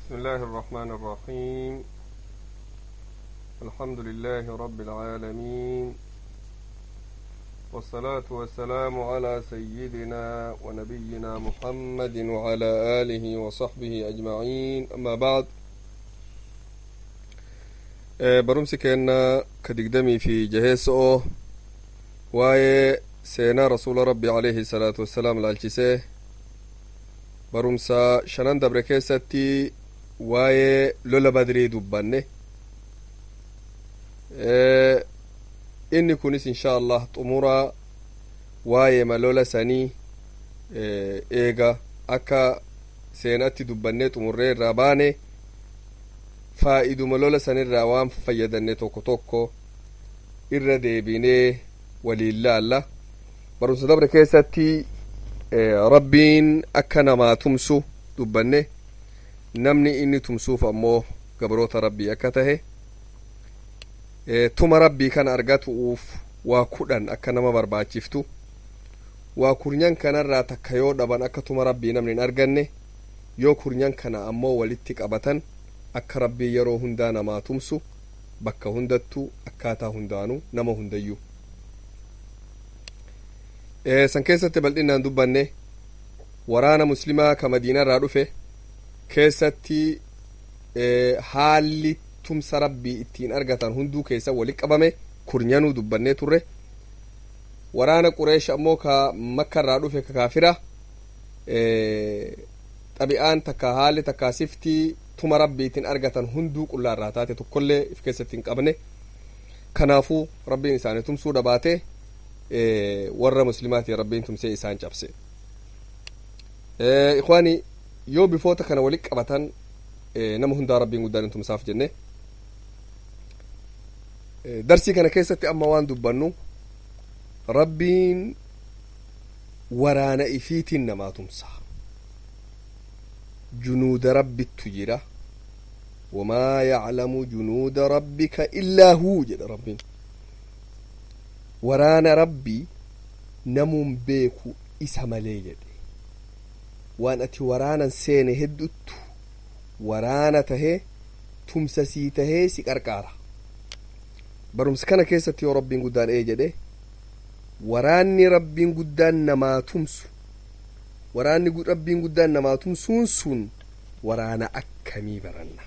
بسم الله الرحمن الرحيم الحمد لله رب العالمين والصلاة والسلام على سيدنا ونبينا محمد وعلى آله وصحبه أجمعين أما بعد barumsi keenna ka digdamii fi jaheessa'oo waa'ee seenaa rasuula rabbi alayhi salaatu wassalaam laalchisee barumsa shanan dabre keessatti waa'ee lola badrii dubbanne inni kunis insha allah xumura waa'ee malola sanii eega akka seenatti dubbannee xumurree irraa baane faa'iduma lola sanirraa waan fayyadanne tokko tokko irra deebinee waliin laalla barumsa dabre keessatti rabbiin akka namaa tumsu dubbanne namni inni tumsuuf ammoo gabroota rabbii akka tahe tuma rabbii kana argatuuf waa kudhan akka nama barbaachiftu waa kurnyan kanarraa takka yoo dhaban akka tuma rabbii namni hin arganne yoo kurnyan kana ammoo walitti qabatan akka rabbii yeroo hundaa namaa tumsu bakka hundattuu akkaataa hundaanuu nama hundayyuu san keessatti bal'inaan dubbanne waraana muslimaa ka madiinarraa dhufe keessatti haalli tumsa rabbii ittiin argatan hunduu keessa wali qabame kurnyanuu dubbannee turre waraana qureesh ammoo ka makkarraa dhufe ka kaafira xabi'aan takka haalli takka siftii tuma rabbiitiin argatan hunduu qullaarraa taate tokkollee if keessatti hin qabne kanaafuu rabbiin isaanii tumsuu dhabaate warra muslimaatiin rabbiin tumsee isaan cabse ikwaani yoo bifoota kana walitti qabatan nama hundaa rabbiin guddaan hin tumsaaf jenne darsii kana keessatti amma waan dubbannu rabbiin waraana ifiitiin namaa tumsa junuuda rabbittu jira wamaa yaclamu junuuda rabbika illaa huu jedha rabbiin waraana rabbii namuun beeku isa malee jedhe waan ati waraanan seene hedduttu waraana tahee tumsasii tahee si qarqaara barumsa kana keessatti yoo rabbiin guddaan ee jedhe waraanni rabbiin guddaan namaa tumsu waraanni rabbiin guddaan namaa tumsuun sun waraana akkamii baranna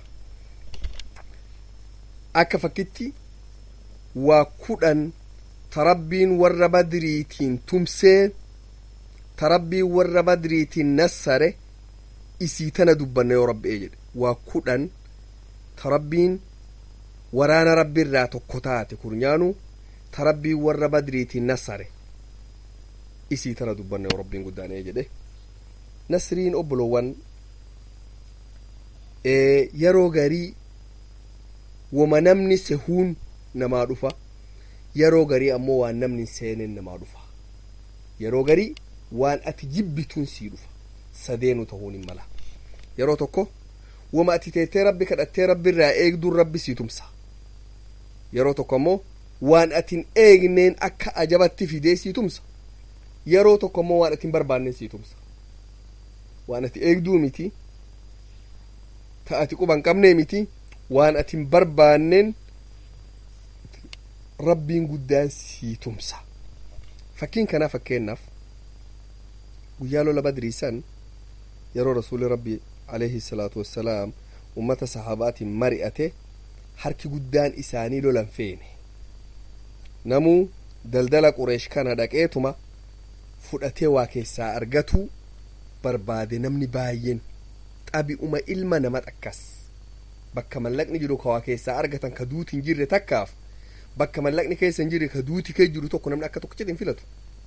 akka fakkitti waa kudhan tarabbiin warra badriitiin tumsee tarabbiin warra badriitiin nassare isii tana dubbanna yoo rabbi ee jedhe waa kudhan tarabbiin waraana rabbiirraa tokko taate kurnyaanu tarabbiin warra badriitiin nassare isii tana dubbanna yoo rabbiin guddaan ee jedhe nasriin obbolowwan yeroo garii wama namni sehuun namaa dhufa yeroo garii ammoo waan namni seeneen namaa dhufa yeroo garii waan ati jibbituun sii dhufa sadeenu ta'uun hin mala yeroo tokko wama ati teettee rabbi kadhattee rabbi irraa eegduun rabbi sii tumsa yeroo tokko ammoo waan atin eegneen akka ajabatti fidee sii tumsa yeroo tokko ammoo waan atin barbaanneen sii tumsa waan ati eegduu miti ta ati quban qabnee miti waan atin barbaanneen rabbiin guddaan sii tumsa fakkiin kanaa fakkeennaaf guyyaa lola badriisan yeroo rasuuli rabbi alayhi salaatu wassalaam ummata sahaabaatiin mari'ate harki guddaan isaanii lolan feene namuu daldala qureesh kana dhaqeetuma fudhatee waa keessaa argatu barbaade namni baay'een xabi'uma ilma nama xakkas bakka mallaqni jiru ka waa keessaa argatan ka duuti hin jirre takkaaf bakka mallaqni keessa hin jirre ka duuti kee jiru tokko namni akka tokkichatti hin filatu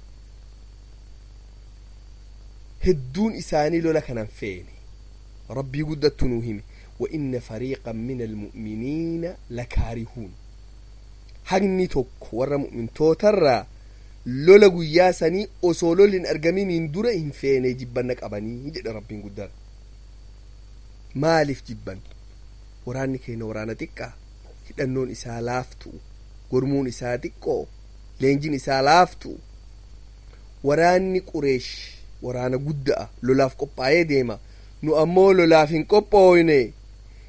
hedduun isaanii lola kanan feene rabbii guddattu nuu hime وإن فريقا من المؤمنين لكارهون hagni tokko warra mu'mintootarraa lola guyyaa sanii osoo lolli hin argaminiin dura hin feene jibbanna qabanii jedha rabbiin guddaan maaliif jibban waraanni keenya waraana xiqqaa hidhannoon isaa laaftu gormuun isaa xiqqoo leenjin isaa laaftu waraanni qureesh waraana gudda'a lolaaf qophaa'ee deema nu ammoo lolaaf hin qophooyne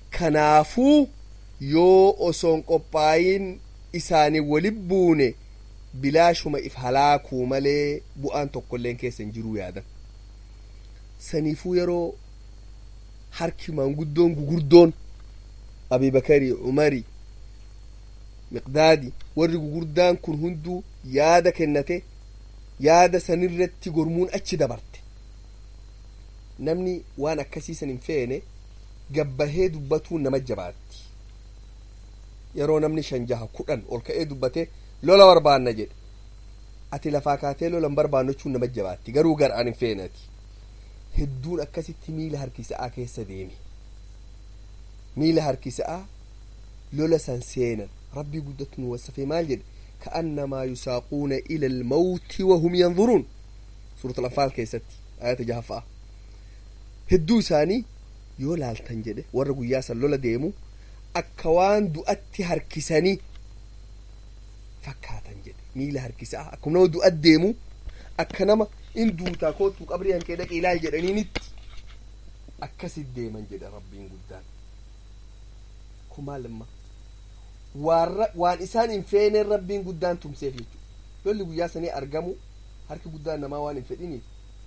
kanaafuu yoo osoon qophaayin isaanii wali buune bilaashuma if halaakuu malee bu'aan tokkoilleen keessa hin jiruu yaadan saniifuu yeroo harki maanguddoon gugurdoon abibakarii umarii miqdaadi warri gugurdaan kun hunduu yaada kennate yaada sanirratti gormuun achi dabarte namni waan akkasiisan hin feene gabbahee dubbatuun nama jabaatti yeroo namni shan jaha kudhan ol ka'ee dubbate lola barbaanna jedhe ati lafaa kaatee lola hin barbaannu jechuun nama jabaatti garuu garaan hin feenati hedduun akkasitti miila harkisa'aa keessa deeme miila harkisa'aa lola san seenan rabbii guddatu nu wasafee maal jedhe كأنما يساقون إلى الموت وهم ينظرون سورة الأنفال كيستي آية جهفاء هدو ساني yoo laaltan jedhe warra guyyaa san lola deemu akka waan du'atti harkisanii fakkaatan jedhe miila harkisaa akkuma nama du'at deemu akka nama in duutaa kootu qabrii hankee dhaqee ilaal jedhaniinitti akkasit deeman jedhe rabbiin guddaan kumaa lamma waan isaan hin feeneen rabbiin guddaan tumseef jechuudha lolli guyyaa sanii argamu harki guddaan namaa waan hin fedhiniif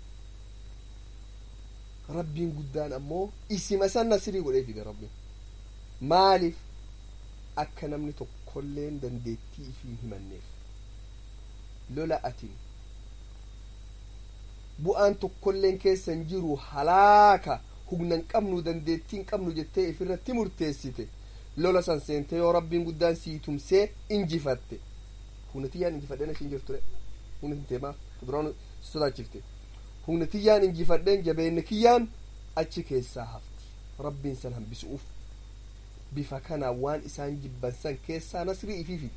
rabbiin guddaan ammoo isima san nasirii godhee fide rabbiin maaliif akka namni tokkolleen dandeettii ifii hin himanneef lola atin bu'aan tokkolleen keessa hin jiru halaaka humna hin qabnu dandeettii hin qabnu jettee ifirratti murteessite lola san seente yoo rabbiin guddaan sii tumsee injifatte humna tiyyaan injifadheen ashiin jirture humna hinteemaaf duraan sodaachifte humna tiyyaan injifadheen jabeenne kiyyaan achi keessaa hafti rabbiin san hambisuuf bifa kanaan waan isaan jibban san keessaa nasrii ifiifi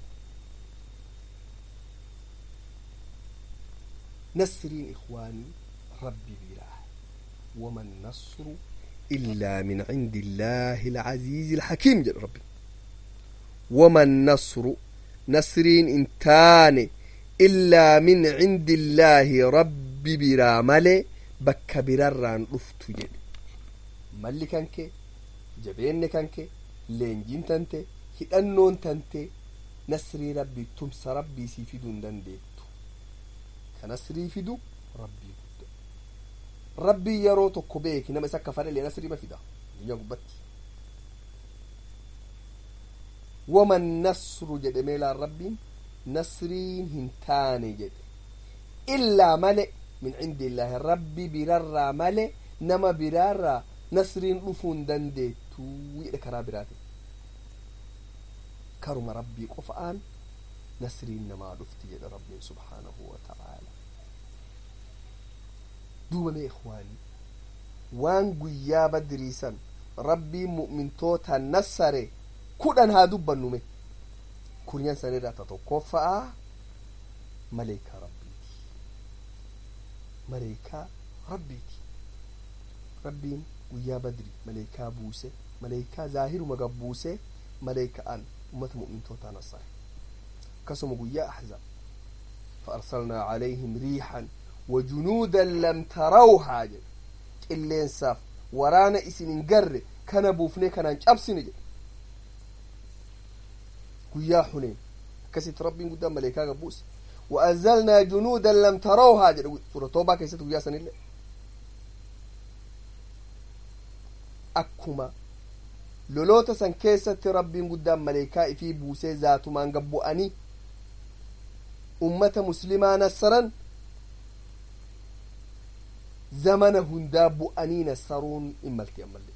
nasriin ikwaanii rabbi biraa waman nasru إلا من عند الله العزيز الحكيم جل ربي وما النصر نصرين انتان إلا من عند الله رب برا ملي بك برران رفت جل ملي كانك جبين كانك لينجين تنتي هدنون تنتي نصري ربي تمس ربي سيفيدون دنديتو كنصري فيدو ربي rabbii yeroo tokko beeki nama isa akka fadhalee nasrii ma fida addunyaa gubbatti waman nasru jedhe meelaan rabbiin nasriin hin taane jedhe illaa male min cindi illaahi rabbi birarraa male nama biraarraa nasriin dhufuu hin dandeettu jedhe karaa biraati karuma rabbii qofa'aan nasriin namaa dhufti jedhe rabbiin subhaanahu wa ta'aala duuba mee ikwaanii waan guyyaa badriisan rabbiin mu'mintoota nassare kudhan haa dubbannume kunyan sanirraa ta tokkoffa'a maleekaa rabbiiti maleekaa rabbiiti rabbiin guyyaa badri maleekaa buuse maleekaa zaahiruma gabbuuse maleeka'an ummata mu'mintootaa nassare akkasuma guyyaa ahzaab فأرسلنا عليهم ريحا وجنودا لم تروها جد قلين ساف ورانا اسن قر كان بوفني كان جابسن جد قيا حنين كسيت ربي قدام ملائكة قبوس وأنزلنا جنودا لم تروها جد سورة توبة كيست قيا سن الله أكما لولوتا سن كيست ربي قدام ملائكة في بوسي ذات من قبو أني ummata muslimaa nassaran zamana hundaa bu'anii nassaruun hin malti ammallee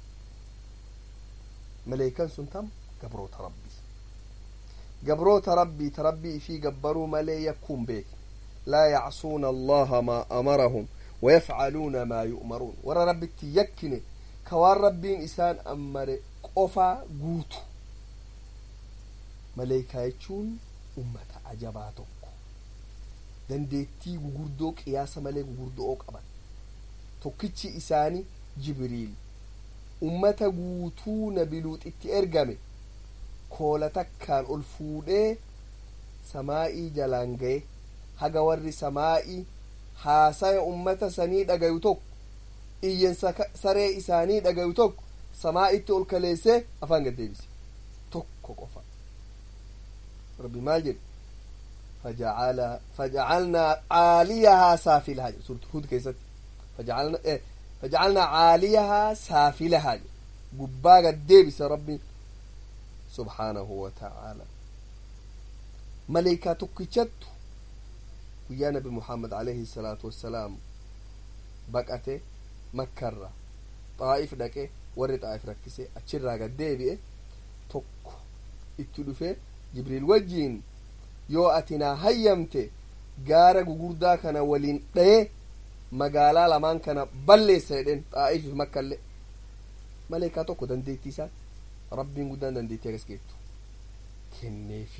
maleekan sun tam gabroota rabbii gabroota rabbii ta rabbii ifii gabbaruu malee yakkuun beeki laa yacsuuna allaha maa amarahum wayafcaluuna maa yu'maruun warra rabbitti yakkine ka waan rabbiin isaan ammare qofaa guutu maleekaa jechuun ummata ajabaa tokko dandeettii gugurdoo qiyaasa malee gugurdoo qaban tokkichi isaanii jibriil ummata guutuu nabiluuxitti ergame koola takkaan ol fuudhee samaa'ii jalaan gaye haga warri samaa'ii haasaya ummata sanii dhagayu tokko iyyan saree isaanii dhagayu tokko samaa itti ol kaleessee afaan gad deebise tokko qofa rabbi maal jedhe فجعل فجعلنا عاليها سافلها سورة هود كيست فجعلنا إيه فجعلنا عاليها سافلها قبا قد ديبس ربي سبحانه وتعالى ملائكة تكتشت ويا نبي محمد عليه الصلاة والسلام بقته مكرة طائف دكه ورد طائف ركسه أتشرا قد ديبئه تك اتلفه جبريل وجين yoo ati naa hayyamte gaara gugurdaa kana waliin dhaye magaalaa lamaan kana balleessa jedhen xaa'ifiif makkallee maleekaa tokko dandeettii isaa rabbiin guddaan dandeettii agas geettu kenneefi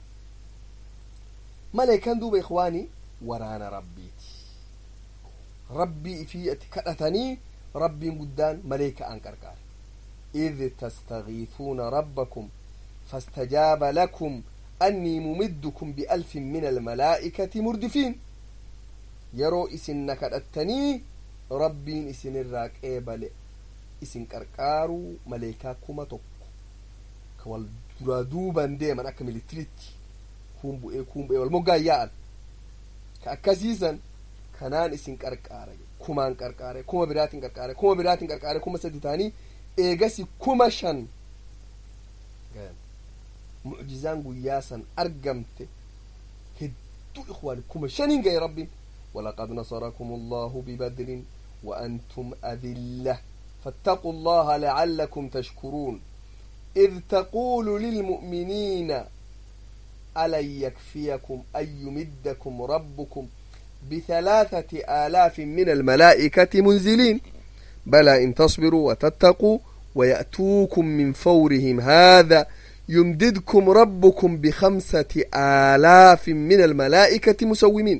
maleekaan duuba ikwaanii waraana rabbiiti rabbii ifii ati kadhatanii rabbiin guddaan maleeka'aan qarqaare إذ تستغيثون ربكم فاستجاب لكم أني ممدكم بألف من الملائكة مردفين يرو إسن نكدتني ربين إسن الراك إيبال إسن كركارو ملائكة كما توك كوال درادوبا ديما أكمل التريتي كوم بؤي كوم بؤي والمقا يال كأكاسيسا كنان إسن كركاري كمان كركاري كما براتين كركاري كما براتين كركاري كما ستتاني إيغاسي كما شن قال mucjizaan guyyaa san argamte hedduu ikhwaan kuma shanin gahe rabbiin ولقد نصركم الله ببدر وأنتم أذلة فاتقوا الله لعلكم تشكرون إذ تقول للمؤمنين ألن يكفيكم أن يمدكم ربكم بثلاثة آلاف من الملائكة منزلين بلى إن تصبروا وتتقوا ويأتوكم من فورهم هذا يمددكم ربكم بخمسة آلاف من الملائكة مسومين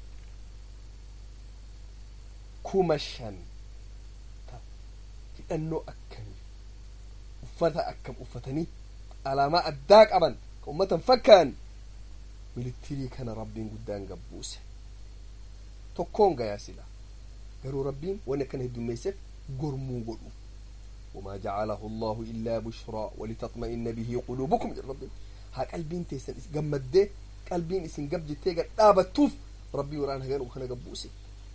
كمشا لأنه أكم أفتا أكم أفتني على ما أداك أبن أمة فكان ملتري كان ربين قدان قبوسه تكون يا سلا قالوا ربين وانا كان هدو ميسك قرمو قلوب وما جعله الله إلا بشرى ولتطمئن به قلوبكم يا ربي ها قلبين تيسن قمد قلبين اسن قبج تيغا دابتوف ربي وران هغان وخنا قبوسي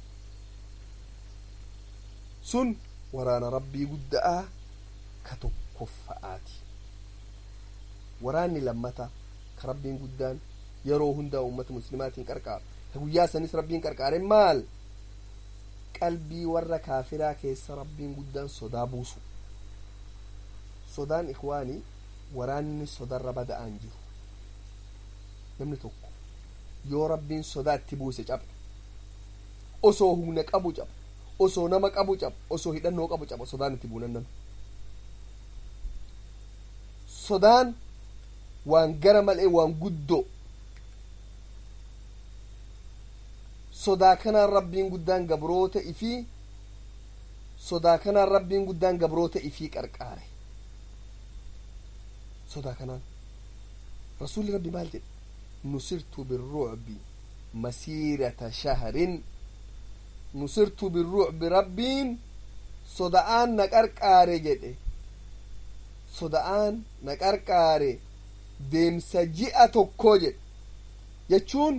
سن ورانا ربي قدآ كتكفآتي وراني لمتا كربين قدان يرو هندا أمة مسلمات كركار تقول سنس ربين كركار مال qalbii warra kaafiraa keessa rabbiin guddaan sodaa buusu sodaan ikwaanii waraanni sodarra bada'aan jiru namni tokko yoo rabbiin sodaa itti buuse caba osoo humna qabu caba osoo nama qabu caba osoo hidhannoo qabu caba sodaan itti buunan nama sodaan waan gara malee waan guddoo sodaa kanaan rabbiin guddaan gabroota ifii sodaa kanaan rabbiin guddaan gabroota ifii qarqaare sodaa kanaan rasuulli rabbi maal jedhe nusirtu birrucbi masiirata shahrin nusirtu birrucbi rabbiin soda'aan na qarqaare jedhe soda'aan na qarqaare deemsa ji'a tokkoo jedhe jechuun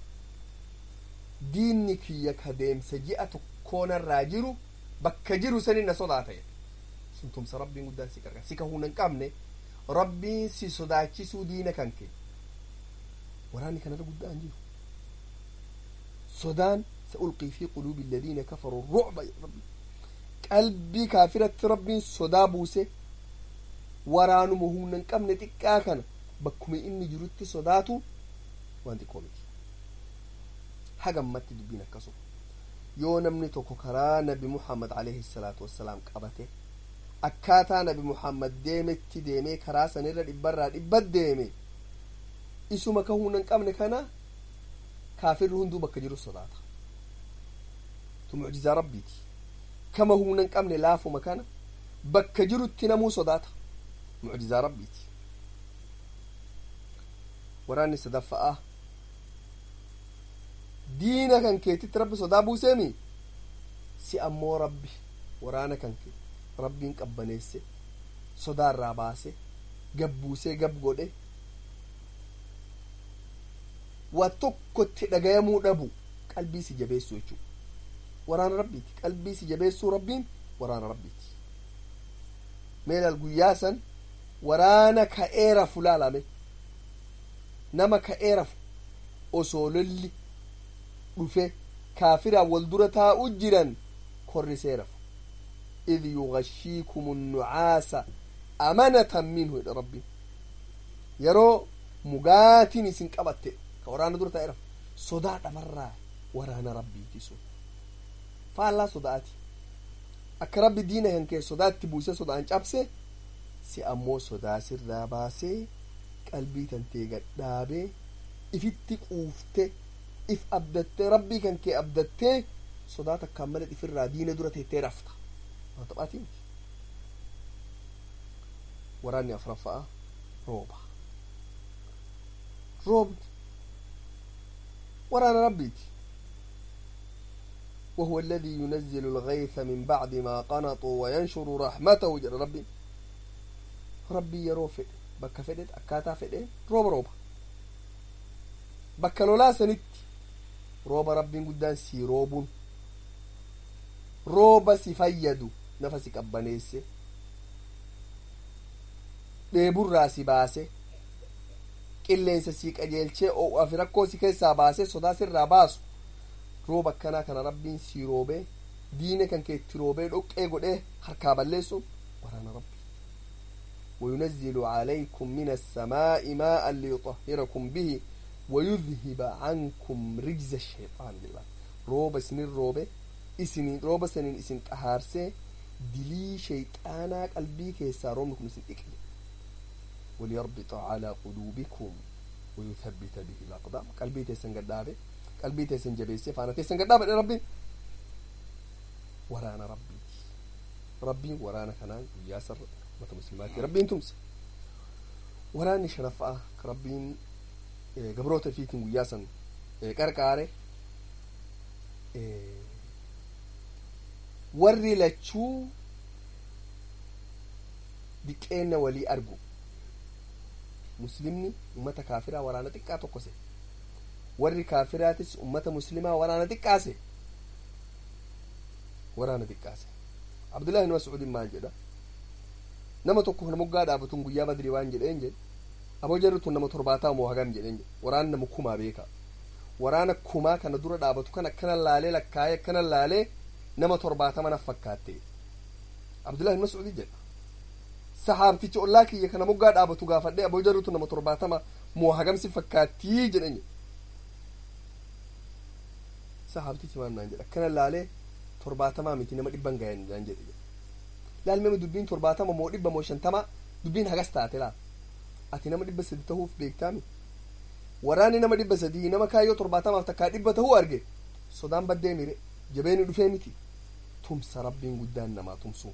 diinni kiyya ka deemsa ji'a tokkoonarraa jiru bakka jiru sanin na sodaata jedhe sun tumsa rabbiin guddaan si qarqara si kahuu hin qabne rabbiin si sodaachisuu diina kan kee waraanni kanarra guddaan jiru sodaan سألقي في قلوب الذين كفروا الرعب يا ربي قلبي كافرة ربي صدا بوسه ورانو مهونا قمنا تكاكنا بكم إني جرت صداتو وانت قومتي hagammatti dubbiin akkasuma yoo namni tokko karaa nabi muhammad alayhi salaatu wassalaam qabate akkaataa nabi muhammad deemetti deemee karaa sanirra dhibbarraa dhibbat deeme isuma ka humna hin qabne kana kaafirri hunduu bakka jiru sodaata tu mucjizaa rabbiiti kama humna hin qabne laafuma kana bakka jirutti namuu sodaata mucjizaa rabbiiti waraanni sadaffa'aa diina kan keetitti rabbi sodaa buuseemi si ammoo rabbi waraana kan kee rabbiin qabbaneesse sodaa irraa baase gabbuusee gab godhe waa tokkotti dhagayamuu dhabu qalbii si jabeessu jechuu waraana rabbiiti qalbii si jabeessuu rabbiin waraana rabbiiti meelal guyyaa san waraana ka'ee rafu laalame nama ka'ee rafu osoo lolli dhufe kaafiraan wal dura taa'u jiran korrisee rafu إذ يغشيكم النعاس أمنة منه إلى ربي يرو مقاتني سنقبت كورانا دور تأرف صداع مرة ورانا ربي تسو فالله صداعتي akka rabbi diina kan kee sodaatti buuse sodaan cabse si ammoo sodaa sirraa baasee qalbii tantee gadhaabee ifitti quufte if abdattee rabbii kan kee abdattee sodaa takkaan malee ifirraa diina dura teettee rafta waan taphaatii miti waraanni afraffa'a rooba roobni waraana rabbiiti وهو الذي ينزل الغيث من بعد ما قنطوا وينشر رحمته جل ربي ربي يرو فد بكا فدت أكاتا فد روبا روبا بكا لولا سنت روبا ربي قدان سي روبون روبا سي فيدو نفسي قبانيسي dheeburraa si baase qilleensa sii qajeelchee oo'aa fi rakkoo si keessaa baase sodaa sirraa baasu rooba akkanaa kana rabbiin sii roobee diina kan kee itti roobee dhoqqee godhee harkaa balleessu waraana rabbi وينزل عليكم من السماء ماء ليطهركم به ويذهب عنكم رجز الشيطان بالله روبا سنين روبة اسنين روبا سنين اسن قهارسي دلي شيطانا قلبي كيسا رومكم اسن اكل وليربط على قلوبكم ويثبت به الأقدام قلبي تيسن قدابه qalbii teessan jabeessee faana teessan gadhaabadhe rabbiin waraana rabbiiti rabbiin waraana kanaan guyyaa sarra mata muslimaatti rabbiin tumse waraanni shanaffaa ka rabbiin gabroota fiitiin guyyaa san qarqaare warri lachuu diqqeenna walii argu muslimni ummata kaafiraa waraana xiqqaa tokkose warri kaafiraatis ummata muslimaa waraana xiqqaase waraana xiqqaase abdullahi ibn mas'uudin maal jedha nama tokko nama moggaa dhaabatun guyyaa badrii waan jedheen jedhe aboo jarri tun nama torbaataa moo hagam jedheen jedhe waraana nama kumaa beeka waraana kumaa kana dura dhaabatu kan akkana laalee lakkaa'ee akkana laalee nama torbaatama naf fakkaatte abdullahi ibn mas'uudi jedha sahaabtichi ollaa kiyya kana moggaa dhaabatu gaafadhe aboo jarri tun nama torbaatama moo hagamsi fakkaattii jedhen jedhe sahaabtichi maal naan jedha akkana laalee torbaatamaa miti nama dhibban gayan naan jedhe laalmema dubbiin torbaatama moo dhibba moo shantama dubbiin hagas taate laa ati nama dhibba sadi tahuuf beektaami waraanni nama dhibba sadii nama kaayyoo torbaatamaaf takkaa dhibba tahuu arge sodaan baddee mire jabeeni dhufee miti tumsa rabbiin guddaan namaa tumsu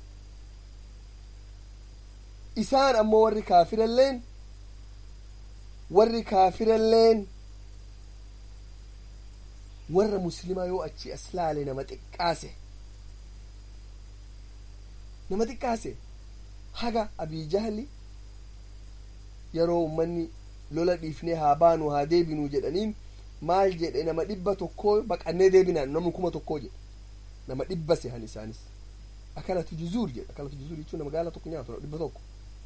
isaan ammoo warri kaafiralleen warri kaafiralleen warra muslimaa yoo achi as laale nama xiqqaase nama xiqqaase haga abii jahli yeroo ummanni lola dhiifnee haa baanu haa deebinuu jedhaniin maal jedhe nama dhibba tokkoo baqannee deebinaan namni kuma tokkoo jedhe nama dhibba sehan isaanis akkanatu juzuur jedhe akkanatu juzuur jechuun nama gaala tokko nyaatu dhibba tokko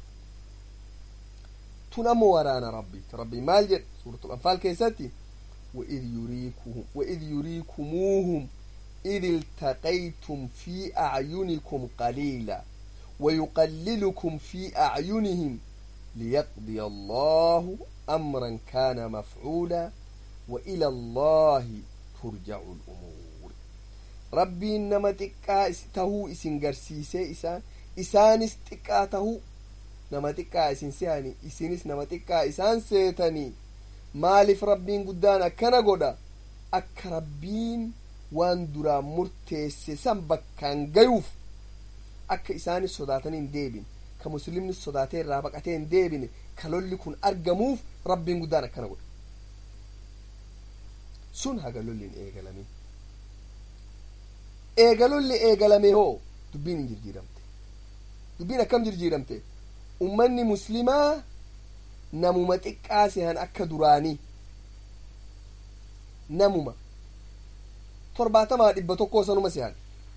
tun ammoo waraana rabbiiti rabbii maal jedhe suuratul anfaal keessatti وإذ يريكهم وإذ يريكموهم إذ التقيتم في أعينكم قليلا ويقللكم في أعينهم ليقضي الله أمرا كان مفعولا وإلى الله ترجع الأمور ربي إنما تكا تهو إسن قرسيسي إسان إسان استكا تهو نما تكا إسن سياني إسنس نما تكا إسان سيتني maaliif rabbiin guddaan akkana godha akka rabbiin waan duraan murteesse san bakkaan gayuuf akka isaanis sodaatanii hin deebine ka muslimni sodaatee irraa baqatee hin deebine ka lolli kun argamuuf rabbiin guddaan akkana godha sun haga lolli hin eegalamin eega lolli eegalame hoo dubbiin hin jijjiiramte dubbiin akkam jirjiiramte ummanni muslimaa namuma xiqqaa sehan akka duraanii namuma torbaatamaa dhibba tokkoo sanuma sehan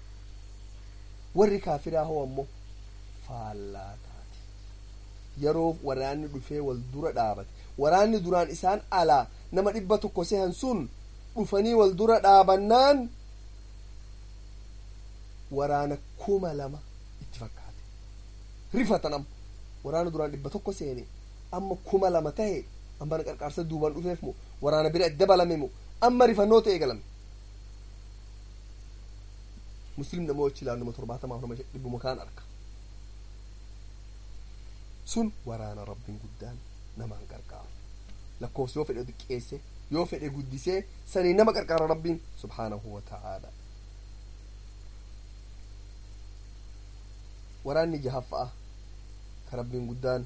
warri kaafiraa hoo ammoo faallaa taate yeroo waraanni dhufee wal dura dhaabate waraanni duraan isaan alaa nama dhibba tokko sehan sun dhufanii wal dura dhaabannaan waraana kuma lama itti fakkaate rifatan amma waraana duraan dhibba tokko seene amma kuma lama tahe amma qarqaarsa duubaan dhufeef moo waraana bira dabalame moo amma rifannoo ta'e galame muslim nama wachi ilaalu nama torbaatamaaf nama dhibbuma kaan arka sun waraana rabbiin guddaan namaan qarqaaru lakkoofsa yoo fedhe xiqqeesse yoo fedhe guddisee sanii nama qarqaara rabbiin subhaanahu wa ta'aala waraanni jahaffa'a ka rabbiin guddaan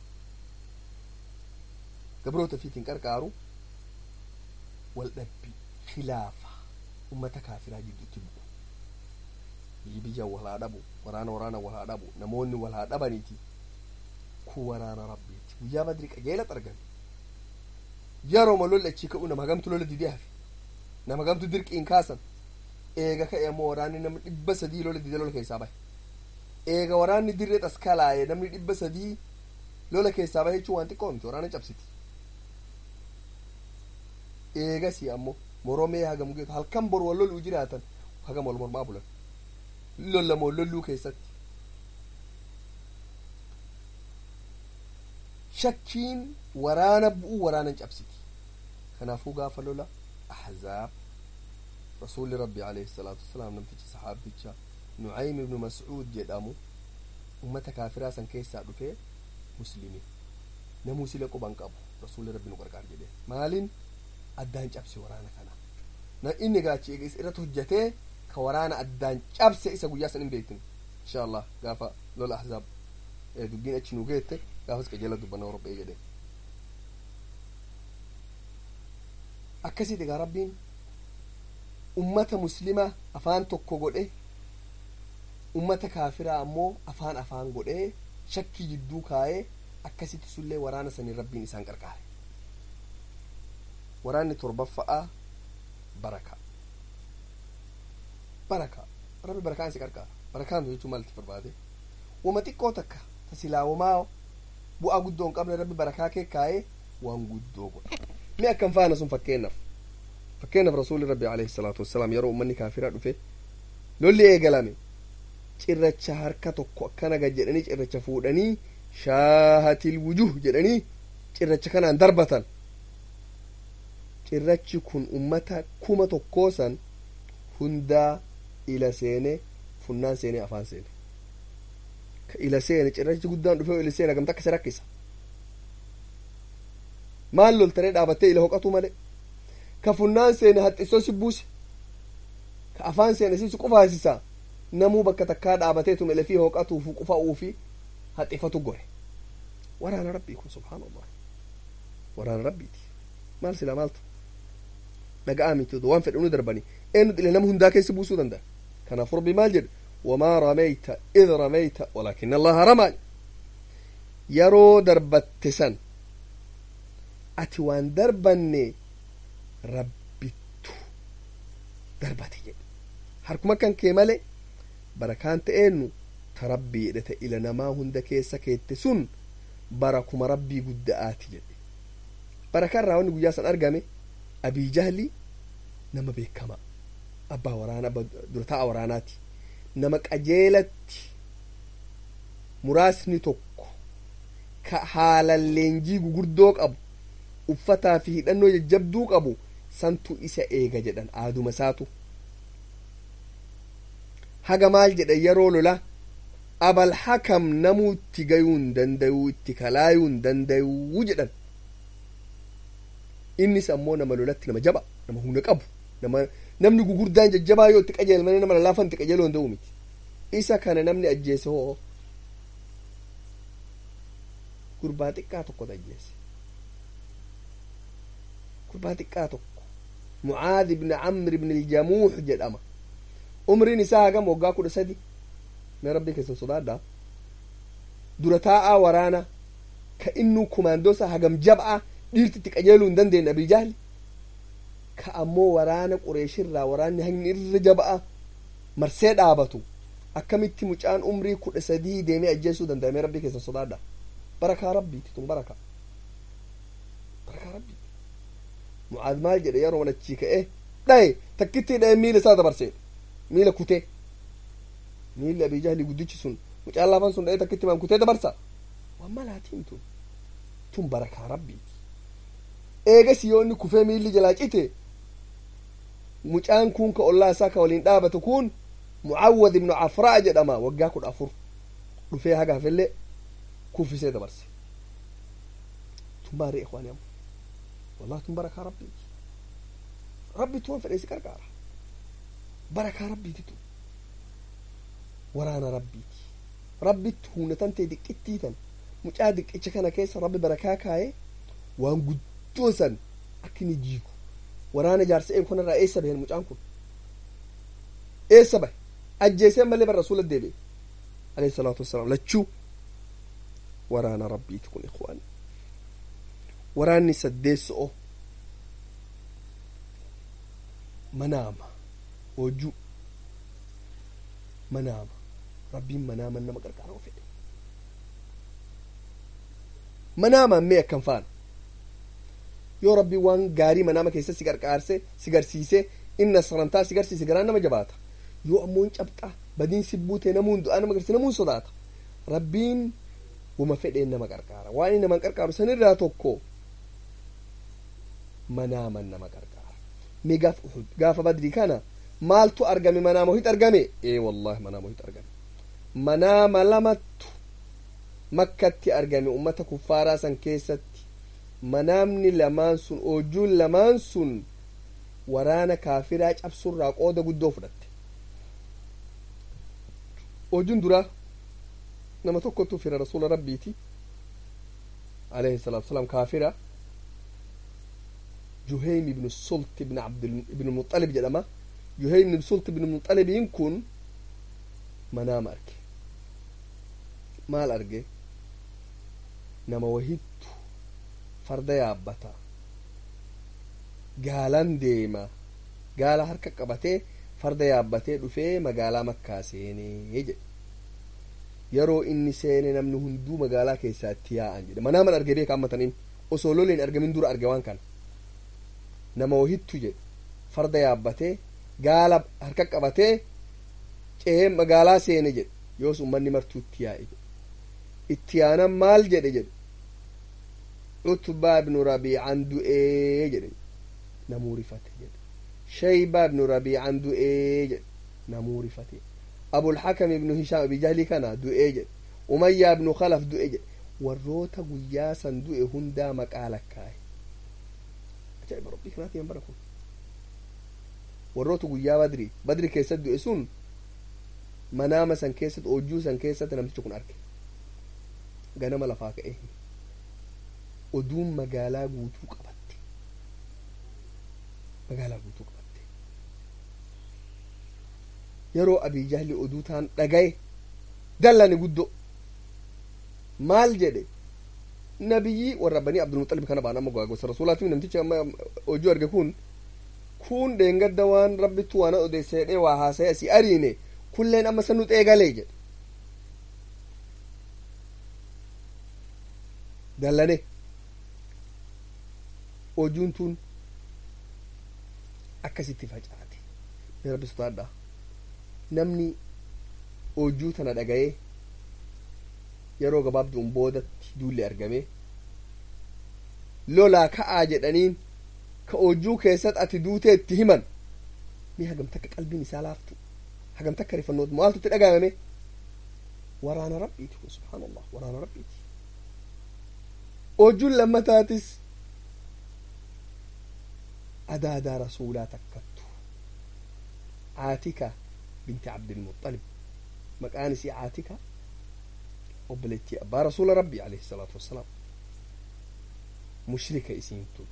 gabroota fiitiin qarqaaru wal dhabbi khilaafa ummata kaafiraa jidduutti bu'u biyyi biyya wal haa dhabu waraana waraana wal haa dhabu namoonni wal haa dhabaniiti kun waraana rabbiiti guyyaa badri qajeelatti argame yeroo lolli achii ka'u nama hagamtu lola didee hafe nama hagamtu dirqiin kaasan eega ka'e ammoo waraanni namni dhibba sadii lola didee lola keessaa bahe eega waraanni dirree taskalaaye namni dhibba sadii lola keessaa bahe jechuun waan xiqqoo miti waraana cabsiti eegasi ammoo moromee hagam geetu halkan bor wal loluu jiraatan hagam wal mormaa bulan lollamoo lolluu keessatti shakkiin waraana bu'uu waraanan cabsiti kanaafuu gaafa lola ahzaab rasuulli rabbi alayhi salaatu wasalaam namtichi saxaabicha nucaym ibnu mascuud jedhamu ummata kaafiraa san keessaa dhufee muslimi namuu sila quban qabu rasuulli rabbi nu qarqaar jedhe maalin addaan cabse waraana kana na inni gaachi eega isa irratti hojjatee ka waraana addaan cabse isa guyyaa san hin beektin insha allah gaafa lola ahzaab dubbiin achi nu geette gaafas qajeela dubbanna robbee jedhe akkasitti egaa rabbiin ummata muslima afaan tokko godhe ummata kaafiraa ammoo afaan afaan godhee shakkii jidduu kaayee akkasitti sullee waraana saniin rabbiin isaan qarqaare waraanni torbaffa'a baraka baraka rabbi barakaan si qarqaara barakaan jechuun maalitti barbaade wama xiqqoo takka ta silaawamaa bu'aa guddoo hin qabne rabbi barakaa kee kaayee waan guddoo godha mi akkam faana sun fakkeennaaf fakkeennaaf rasuulli rabbi alayhi salaatu wassalaam yeroo ummanni kaafiraa dhufe lolli eegalame cirracha harka tokko akkana gad jedhanii cirracha fuudhanii shaahatil wujuh jedhanii cirracha kanaan darbatan cirrachi kun ummata kuma tokkoo san hundaa ila seene funnaan seene afaan seene ka ila seene cirrachi guddaan dhufe ila seene gamta akkasi rakkisa maal loltanii dhaabattee ila hoqatu male ka funnaan seene haxxisoo si buuse ka afaan seene si qufaasisa namuu bakka takkaa dhaabateetuma ilafii hoqatuufu qufa'uufi haxxifatu gore waraana rabbii kun subhaanallah waraana rabbiiti maal silaa maaltu dhaga'a miti waan fedhe unu darbani eenyu dhile nama hundaa keessa buusuu danda'a kanaaf rabbi maal jedhe wamaa rameyta id rameyta walaakina allaha ramaa yeroo darbatte san ati waan darbanne rabbittu darbate jedhe harkuma kan kee male barakaan ta'eennu ta rabbii jedhete ila namaa hunda keessa keette sun barakuma rabbii gudda'aati jedhe barakaa irraa wanni guyyaa san argame abii jahli nama beekama abbaa waraanaa dura taa'a waraanaati nama qajeelatti muraasni tokko ka haalan leenjii gugurdoo qabu uffataa fi hidhannoo jajjabduu qabu santu isa eega jedhan aaduma isaatu haga maal jedhan yeroo lola abal hakam namuu itti gayuu hin dandayuu itti kalaayuu hin dandayuu jedhan innis ammoo nama lolatti nama jaba nama humna qabu nama namni gugurdaan jajjabaa yoo itti qajeelmanii nama lallaafan itti qajeeluu hin danda'u miti isa kana namni ajjeese hoo gurbaa xiqqaa tokkotu ajjeese gurbaa xiqqaa tokko mucaad ibni camr ibni iljamuux jedhama umriin isaa hagam waggaa kudha sadi mee rabbii keessan sodaadhaa dura taa'aa waraana ka innuu kumaandoosa hagam jab'a dhiirtitti qajeeluu hin dandeenye abii jahli ka ammoo waraana qureeshirraa waraanni hagni irra jab'a marsee dhaabatu akkamitti mucaan umrii kudha sadii deemee ajjeesuu danda'ame rabbii keessan sodaadha barakaa rabbiiti tun baraka barakaa rabbiiti mucaad maal jedhe yeroo manachii ka'e dhaye takkitti dhaye miila isaa dabarsee miila kutee miilli abii jahli guddichi sun mucaan laafan sun dhaye takkitti maan kutee dabarsa waan malaatiin tun tun barakaa rabbiiti eegas yoo inni kufee miilli jalaa cite mucaan kun ka ollaa isaa ka waliin dhaabatu kun mucawwad ibnu cafraa jedhama waggaa kudha afur dhufee haga hafellee kuffisee dabarse tun baari ikwaani amma wallahi tun barakaa rabbiiti rabbitu waan fedheesi qarqaara barakaa rabbiiti tun waraana rabbiiti rabbitti humna tantee diqqittii tan mucaa diqqicha kana keessa rabbi barakaa kaa'ee waan guddoo san akka inni jiigu waraana jaarsa'een kunarraa eessa bahen mucaan kun eessa bahe ajjeeseen malee bara rasuula deebi'e alayhi salaatu wassalaam lachuu waraana rabbiiti kun ikhwaani waraanni saddeesso'o manaama hojuu manaama rabbiin manaaman nama qarqaaroo fedhe manaamaan mee akkam faana yoo rabbiin waan gaarii manaama keessa si qarqaarse si garsiise inna sarantaa si garsiise garaan nama jabaata yoo ammoo hin cabxaa badiin si buutee namuun du'aa nama garsiise namuun sodaata rabbiin wama fedheen nama qarqaara waan inni nama qarqaaru sanirraa tokko manaaman nama qarqaara mee gaafa uhud gaafa badrii kana maaltu argame manaama ohit argame ee wallahi manaama ohit argame manaama lamattu makkatti argame ummata kuffaaraa san keessatti manaamni lamaan sun oojuun lamaan sun waraana kaafiraa cabsurraa qooda guddoo fudhatte oojuun duraa nama tokkotu fira rasuula rabbiiti alayhi salaatu wasalaam kaafira juheym ibnu sult ibn abd ibnu muxalib jedhama juheym ibnu sult ibnu muxalibiin kun manaama arge maal arge nama wahittu farda yaabbata gaalan deema gaala harka qabatee farda yaabbatee dhufee magaalaa makkaa seenee jedhe yeroo inni seene namni hunduu magaalaa keessaatti yaa'an jedhe manaaman arge beeka ammataniin osoo loleen argamin dura arge waan kana nama wahittu jedhe farda yaabbatee gaala harka qabatee cehee magaalaa seene jedhe yoos ummanni martuu itti yaa'e jedhe itti yaanan maal jedhe jedhe utbaa ibnu rabiican du'ee jedhe namuu rifate jedhe shaybaa ibnu rabiican du'ee jedhe namuu rifate abulxakam ibnu hishaam abi jahli kana du'ee jedhe umayyaa ibnu khalaf du'e jedhe warroota guyyaa san du'e hundaa maqaa lakkaa'e ajaa'iba rabbii kanaati yan bara kun warroota guyyaa badri badri keessatti du'e sun manaama san keessatti oojjuu san keessatti namtichi kun arge ganama lafaa ka'e oduun magaalaa guutuu qabatte magaalaa guutuu qabatte yeroo abii jahli oduu taan dhagaye dallane guddo maal jedhe nabiyyi warra banii abdulmuxalib kana baan amma gosa rasuulaati namtichi amma hojii arge kun kun dheengadda waan rabbittu waan odeesse jedhee waa haasa'e asii ariine kulleen amma sanu xeegalee jedhe dallane ojuun tun akkasitti facaate mee rabbi sodaadha namni ojuu tana dhaga'ee yeroo gabaabduun boodatti duulli argame lolaa ka'aa jedhaniin ka ojuu keessatti ati duutee itti himan mee hagam takka qalbiin isaa laaftu hagam takka rifannootu maaltu itti dhagahame waraana rabbiiti kun subhaanallah waraana rabbiiti ojuun lammataatis adaadaa rasuulaa takkattu caatika binti cabdilmuxalib maqaan isii caatika obboleettii abbaa rasuula rabbii alayhi salaatu wassalaam mushrika isiin tun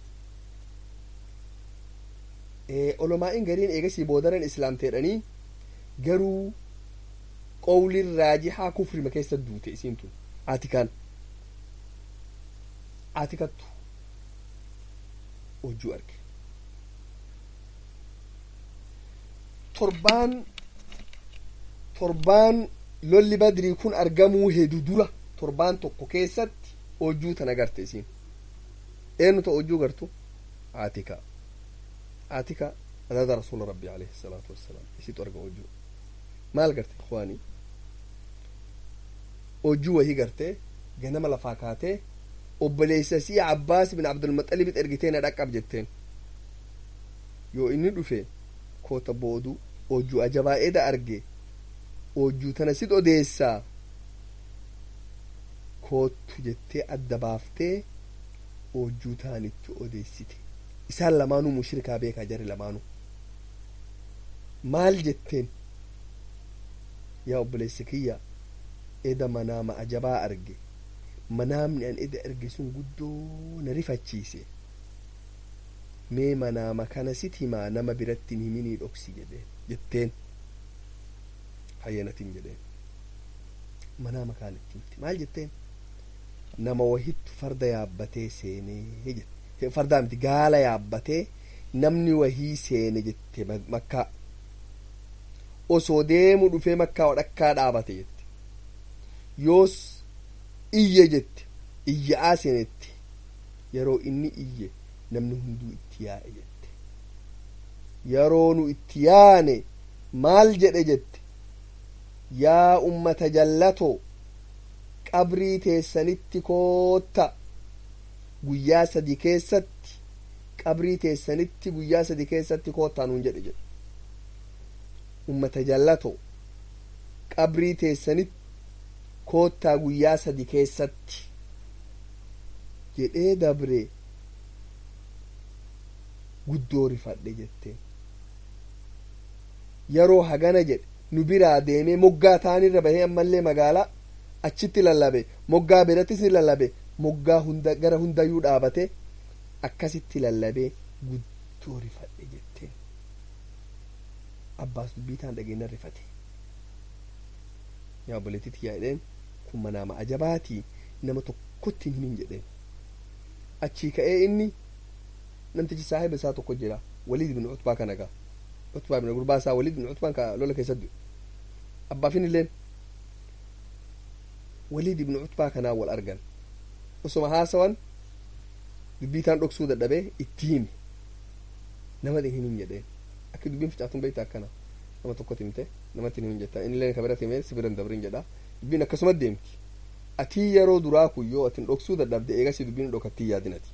olomaa'in gariin eegasii boodaran islaamteedhanii garuu qowlin raajixaa kufrima keessa duute isiin tun atikaan atikattu hojjuu arge torbaan torbaan lolli badrii kun argamuu hedu dura torbaan tokko keessatti hojjuu tana garte isiin eenyuta hojjuu gartu aatika aatika adaada rasuula rabbii alayhi salaatu wassalaam isitu arga hojjuu maal garte ikwaanii hojjuu wahii gartee ganama lafaa kaatee obboleessa sii abbaas bin abdulmaxalibit ergitee na dhaqqab jetteen yoo inni dhufe koota boodu hojjuu ajabaa'eeda arge hojjuu tana sit odeessaa koottu jettee adda baaftee hojjuu taanitti odeessite isaan lamaanuu mushrikaa beekaa jari lamaanuu maal jetteen yaa obboleessa kiyya eda manaama ajabaa arge manaamni an eda arge sun guddoo na rifachiise mee manaama kana sit himaa nama biratti hin himinii dhoksi jedheen jetteen hayyanatin jedheen manaama kaanitti himte maal jetteen nama wahittu farda yaabbatee seenee jette fardaa miti gaala yaabbatee namni wahii seene jette makkaa osoo deemu dhufee makkaa wadhakkaa dhaabate jette yoos iyye jette iyya'aa seenetti yeroo inni iyye namni hunduu itti yaa'e jette yeroo nu itti yaane maal jedhe jette yaa ummata jallatoo qabrii teessanitti kootta guyyaa sadi keessatti qabrii teessanitti guyyaa sadi keessatti koottaa nuun jedhe jedhe ummata jallatoo qabrii teessanitti koottaa guyyaa sadi keessatti jedhee dabre guddoo rifadhe jetteen yeroo hagana jedhe nu biraa deemee moggaa taanirra bahee ammallee magaalaa achitti lallabe moggaa birattis ni lallabe moggaa hunda gara hundayyuu dhaabate akkasitti lallabee guddoo rifadhe jetteen abbaas dubbii taan dhageenya rifate yaa obboleettitti yaa'edheen kun manaama ajabaatii nama tokkotti hin himin jedheen achii ka'ee inni namtichi saahiba isaa tokko jira waliid ibn cutbaa kana gaa cutbaa ibn gurbaa isaa waliid ibn cutbaan ka lola keessatti abbaafin illeen waliid ibn cutbaa kanaa wal argan osoma haasawan dubbii taan dhoksuu dadhabee itti himi nama hin himin jedheen akka dubbiin ficaatun beekta akkana nama tokkotti himte namatti himin jetta inni illee kabirati himee si biran dabrin jedha dubbiin akkasuma deemti atii yeroo duraa kun yoo atin dhoksuu dadhabde eegasi dubbiin dhokattii yaadinati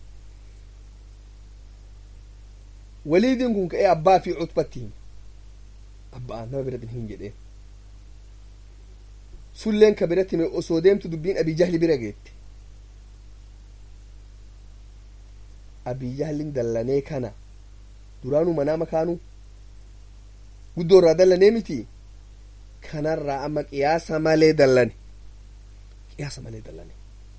waliidin kun ka'ee abbaa fi cutbatti hime abbaa nama biratti hin jedheen sulleen ka biratti hime osoo deemtu dubbiin abii jahli bira geette abii jahlin dallanee kana duraanuu manaa makaanuu guddoo irraa dallanee miti kanarraa amma qiyaasa malee dallane qiyaasa malee dallane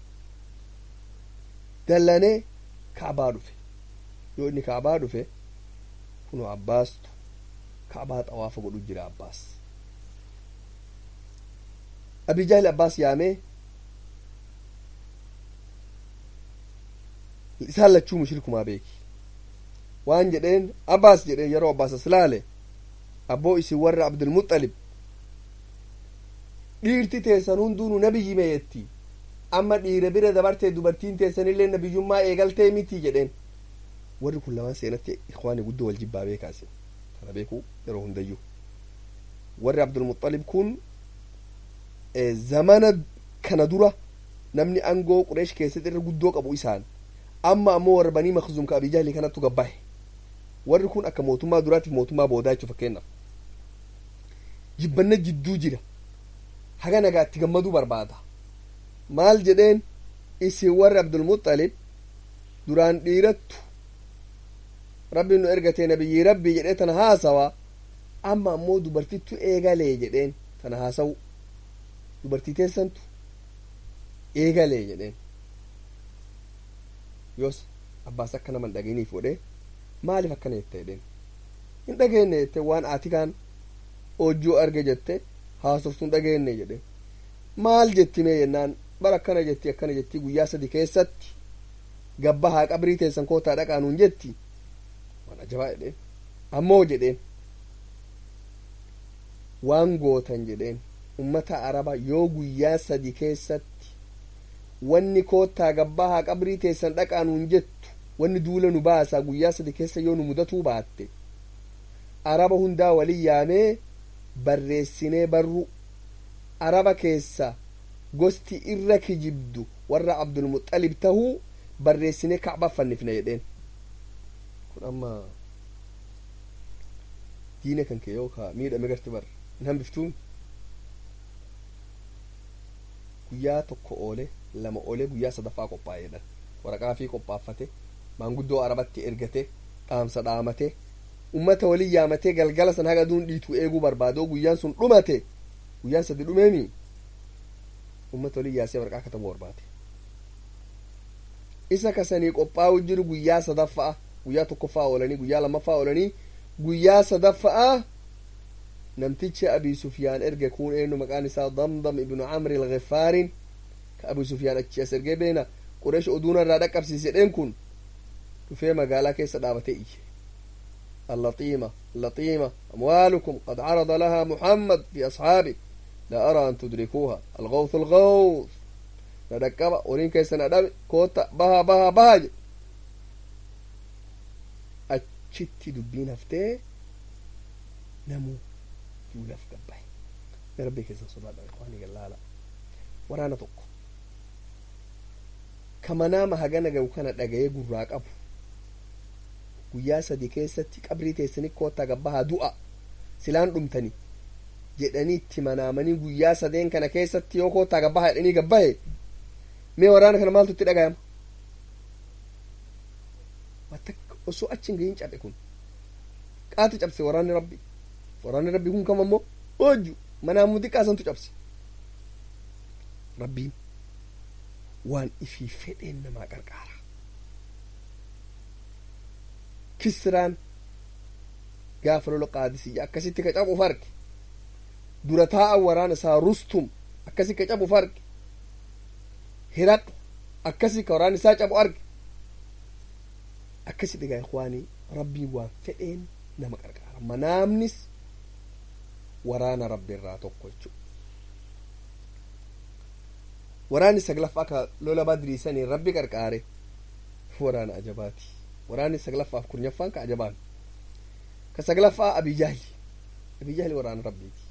dallanee kaabaa dhufe yoo inni kaabaa dhufe kunu abbaastu kaabaa xawaafa godhu jira abbaas abijaahil abbaas yaamee isaan lachuu mushrikumaa beeki waan jedheen abbaas jedheen yeroo abbaas as laale abboo isin warra abdulmuxalib dhiirti teessan hunduunu nabiyyi meeyetti amma dhiira bira dabartee dubartiin teessanillee nabiyyummaa eegaltee miti jedheen warri kun lamaan seenatti ikwaani guddoo wal jibbaa beekaasi kana beekuu yeroo hundayyuu warri abdulmuxalib kun zamana kana dura namni angoo qureesh keessatti irra guddoo qabu isaan amma ammoo warra banii makzum ka abijahli kanattu gabbahe warri kun akka mootummaa duraatiif mootummaa boodaa jechuu fakkeenyaaf jibbanna jidduu jira haga nagaa itti gammaduu barbaada maal jedheen isin warri abdulmuxalib duraan dhiirattu rabbiin nu ergatee nabiyyii rabbii jedhee tana haasawa amma ammoo dubartittu eegalee jedheen tana haasawu dubartii teessantu eegalee jedheen yoos abbaas akka nama hin dhageenyiif godhee maaliif akkana jette jedheen hin dhageenye jette waan atikaan hojjuu arge jette haasoftuun dhageenne jedhe maal jetti mee jennaan bara akkana jetti akkana jetti guyyaa sadi keessatti gabba haa qabrii teessan kootaa dhaqaa nuun jetti waan ajabaa jedheen ammoo jedheen waan gootan jedheen ummata araba yoo guyyaa sadi keessatti wanni koottaa gabbaa haa qabrii teessan dhaqaa nuun jettu wanni duula nu baasaa guyyaa sadi keessa yoo nu mudatuu baatte araba hundaa walin yaamee barreessinee barru araba keessa gosti irra kijibdu warra abdulmuxalib tahuu barreessinee kacba fannifne jedheen kun amma diina kan kee yoo ka miidhame garti bar hin hambiftuun guyyaa tokko oole lama oole guyyaa sadaffaa qophaa'e jedhan waraqaa fi qophaaffate maanguddoo arabatti ergate dhaamsa dhaamate ummata walin yaamatee galgala san haga duun dhiituu eeguu barbaadoo guyyaan sun dhumate guyyaan sadi dhumeemi ummata walin yaasee waraqaa katabu barbaade isa kasanii qophaa'u jiru guyyaa sadaffa'a guyyaa tokkoffaa oolanii guyyaa lammaffaa oolanii guyyaa sadaffa'a namtichi abii sufyaan erge kun eenyu maqaan isaa damdam ibnu camri alghifaarin ka abii sufyaan achi as ergee beena qureesh oduuna irraa dhaqqabsiise jedheen kun dhufee magaalaa keessa dhaabatee iyye اللطيمة اللطيمة أموالكم قد عرض لها محمد في أصحابه لا أرى أن تدركوها الغوث الغوث ندكبا ورين كيس ندم كوتا بها بها بها أتشتي دبين هفتي نمو يولف قبعي ربي كيس صلاة إخواني قال لا لا ورانا توقف kama nama hagana gahu kana dhaga'ee gurraa qabu guyyaa sadi keessatti qabrii teessanii koottaa gabbahaa du'a silaan dhumtani jedhanii itti manaamanii guyyaa sadeen kana keessatti yoo koottaa gabbahaa jedhanii gabbahe mee waraana kana maaltu itti dhagayama osoo achi hin gahin cabe kun qaatu cabse waraanni rabbi waraanni rabbi kun kam ammoo hojju manaamu xiqqaasantu cabse rabbiin waan ifii fedheen namaa qarqaara kisraan gaafa lola qaadisiyya akkasitti ka cabuuf arge dura taa'an waraana isaa rustum akkasi ka cabuuf arge hiraq akkasi ka waraana isaa cabu arge akkasi dhigaa ikwaanii rabbiin waan fedheen nama qarqaara manaamnis waraana rabbi irraa tokko jechuudha waraanni saglaffaa ka lola badriisanii rabbi qarqaare waraana ajabaati waraanni saglaffaaf kurnaffaan ka ajabaan ka saglaffaa abijahli abijahli waraana rabbiiti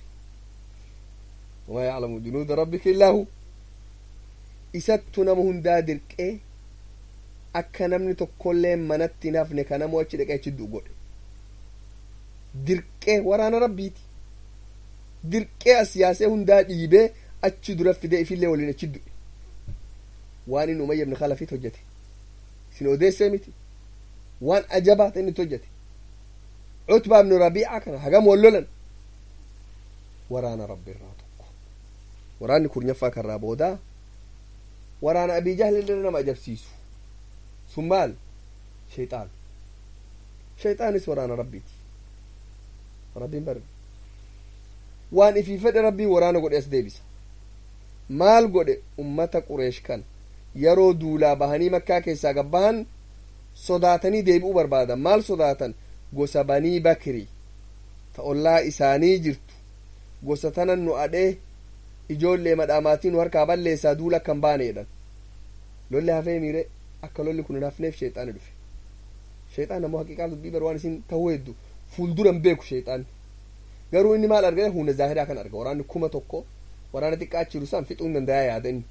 wamaa yaclamu junuuda rabbika illaa hu isattu nama hundaa dirqee akka namni tokkollee manatti nafne ka namoo achi dhaqee achi du'u godhe dirqee waraana rabbiiti dirqee as yaasee hundaa dhiibee achi dura fidee ifillee waliin achi du'e waan inni umayya ibn khalafit hojjete isin odeessee miti waan ajabaa ta inni itti hojjete cutbaa ibnu rabiica kana hagam wallolan waraana rabbi irraa tokko waraanni kurnaffaa karraa boodaa waraana abii jahli illee nama ajabsiisu sun maal shayxaan shayxaanis waraana rabbiiti rabbiin bar waan ifii fedhe rabbii waraana godhe as deebisa maal godhe ummata qureesh kan yeroo duulaa bahanii makkaa keessaa gabbahan sodaatanii deebi'uu barbaadan maal sodaatan gosa banii bakrii ta ollaa isaanii jirtu gosa tanan nu adhee ijoollee madhaamaatii nu harkaa balleessaa duula akkan baane jedhan lolli hafee miire akka lolli kun hin hafneef sheexaani dhufe sheexaan ammoo haqiiqaa dubbii bar waan isin ta'uu heddu fuulduran beeku sheexaanni garuu inni maal argate hunda zaahiraa kan arga waraanni kuma tokko waraana xiqqaa achiru san fixuu hin dandayaa yaada inni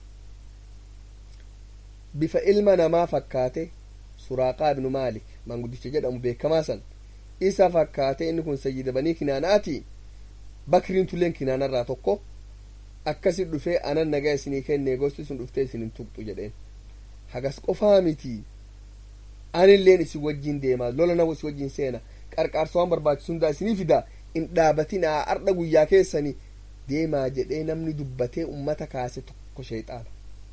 bifa ilma namaa fakkaate suraaqaa ibnu maalik maanguddicha jedhamu beekamaa san isa fakkaate inni kun sayyida banii kinaanaati bakriin tulleen kinaanarraa tokko akkasi dhufee anan nagaa isinii kenne gosti sun dhuftee isin hin tuqxu jedheen hagas qofaa miti anilleen isin wajjin deemaa lola nama isin wajjin seena qarqaarsa waan barbaachisu hundaa isinii fida in dhaabatinaa ardha guyyaa keessanii deemaa jedhee namni dubbatee ummata kaase tokko sheexaana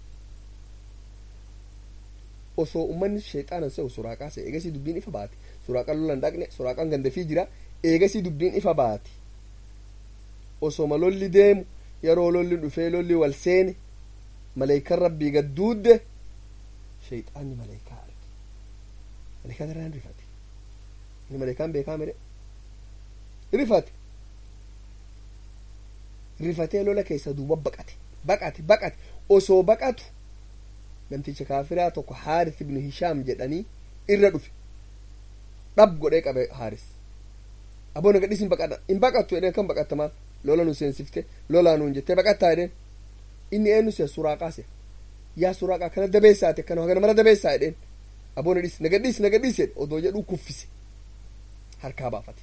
osoo ummanni sheexaanan se'u suraaqaa se'e eegasii dubbiin ifa baate suraaqaan lolan dhaqne suraaqaan gandafii jira eegasii dubbiin ifa baate osoma lolli deemu yeroo lolli dhufee lolli wal seene maleykan rabbii gadduudde shayxaanni maleykaa arge maleykaa garaan rifate inni maleykaan beekaa mire rifate rifatee lola keessa duuba baqate baqate baqate osoo baqatu namticha kaafiraa tokko haaris ibnu hishaam jedhanii irra dhufe dhab godhee qabe haaris aboo na gadhis hin baqadha hin baqattu jedheen kan baqatta maal lola nu seensifte lolaa nuun jettee baqattaa jedheen inni eenyu se suraaqaa se yaa suraaqaa kana dabeessaate kana hagana mara dabeessaa jedheen aboo na dhis na gadhis na gadhis jedhe odoo jedhuu kuffise harkaa baafate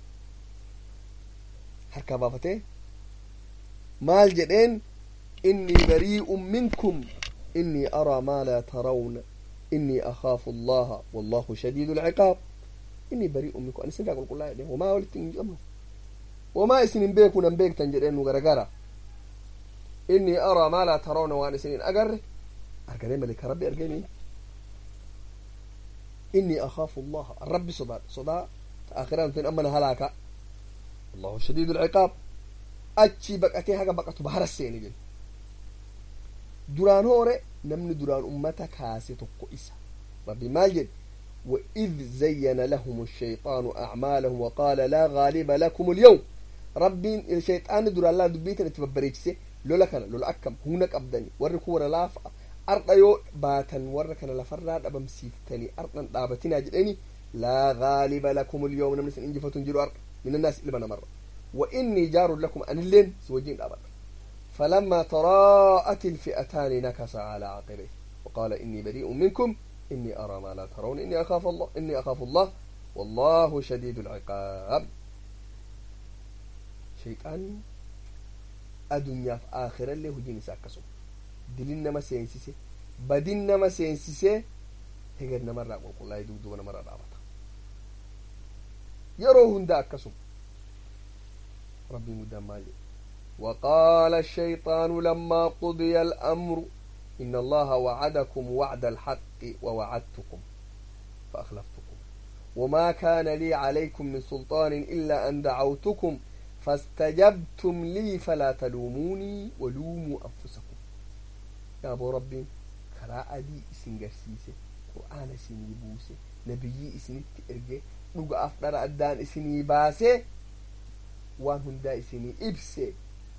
harkaa baafatee maal jedheen innii barii'un minkum innii araa maa laa tarawna innii akhaafu allaha wallahu shadiidu lciqaab innii barii'un minkum ani isinirraa qulqullaa jedheen wamaa walitti hin qabnu wamaa isin hin beeku nan beektan jedheen nu garagara innii araa maa laa tarawna waan isin hin agarre arganee malika rabbi argeenii innii akhaafu allaha rabbi sodaa sodaa ta akhiraan tun amma na halaaka wallahu shadiidu lciqaab achi baqatee haga baqatu bahara seeni jedhe duraan hoore namni duraan ummata kaase tokko isa rabbi maal jedhe وإذ زين لهم الشيطان أعمالهم وقال لا غالب لكم اليوم ربي الشيطان در الله دبيتنا تببريكسي لولا كان لولا أكم هناك أبدني وركو لاف أرض يو باتن وركنا لفراد أبم سيفتني أرض دابتنا جدني لا غالب لكم اليوم نمس إنجفة جلو أرض من الناس إلى مرة وإني جار لكم أن اللين سوجين أبدا فلما تراءت الفئتان نكس على عقبيه وقال إني بريء منكم إني أرى ما لا ترون إني أخاف الله إني أخاف الله والله شديد العقاب شيطان الدنيا في آخرة اللي هو جيني ساكسو دلنا ما سينسيسي بدنا ما سينسيسي هجرنا مرة أقول الله يدود وانا مرة دعوة يروهن دا أكسو ربي مدام مالي وقال الشيطان لما قضي الأمر إن الله وعدكم وعد الحق ووعدتكم فأخلفتكم وما كان لي عليكم من سلطان إلا أن دعوتكم فاستجبتم لي فلا تلوموني ولوموا أنفسكم يا أبو ربي كراء دي إسن قرسيسي قرآن إسن يبوسي نبي إسن تئرجي لغا أفضل أدان إسن يباسي وان هندا إسن إبسي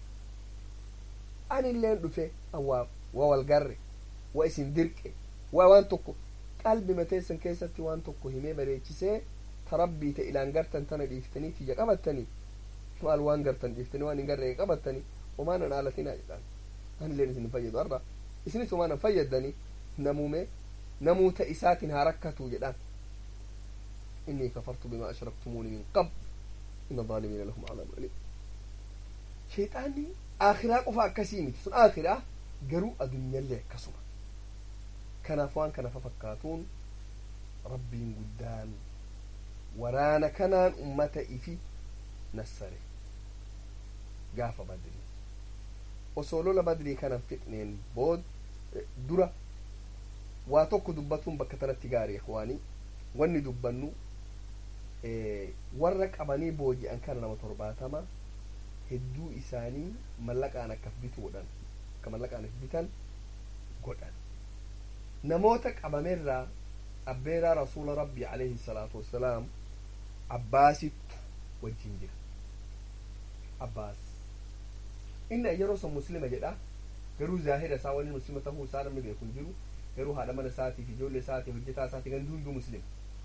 أنا اللي ندفع أواب waa walgarre waa isin dirqe waa waan tokko qalbi mateessan keessatti waan tokko himee bareechisee ta rabbii ta ilaan gartan tana dhiiftanii tiyya qabattanii maal waan gartan dhiiftanii waan hin garree qabattanii homaan an haalatinaa jedhaan an illeen isin fayyadu arra isinis homaan an fayyaddanii namuume namuu ta isaatiin haa rakkatu jedhaan إني كفرت بما أشركتموني من قبل إن الظالمين لهم عذاب أليم شيطاني آخرة قفا كسيمي سن آخرة garuu addunyaallee akkasuma kanaaf waan kana fakkaatuun rabbiin guddaan waraana kanaan ummata ifi nassare gaafa badrii osoo lola badrii kanan fixneen bood dura waa tokko dubbatuun bakka tanatti gaarii ikwaanii wanni dubbannu warra qabanii booji'an kana nama torbaatama hedduu isaanii mallaqaan akkaf bituudhan akka mallaqaan bitan godhan namoota qabameerraa abbeeraa rasuula rabbii alayhi salaatu wassalaam abbaasittu wajjin jira abbaas inni yeroo san muslima jedha garuu zaahira isaa wani muslima tahuu isaa namni beeku hin jiru garuu haadha mana isaatiif ijoollee isaatiif hojjetaa isaatiif gandi hunduu muslima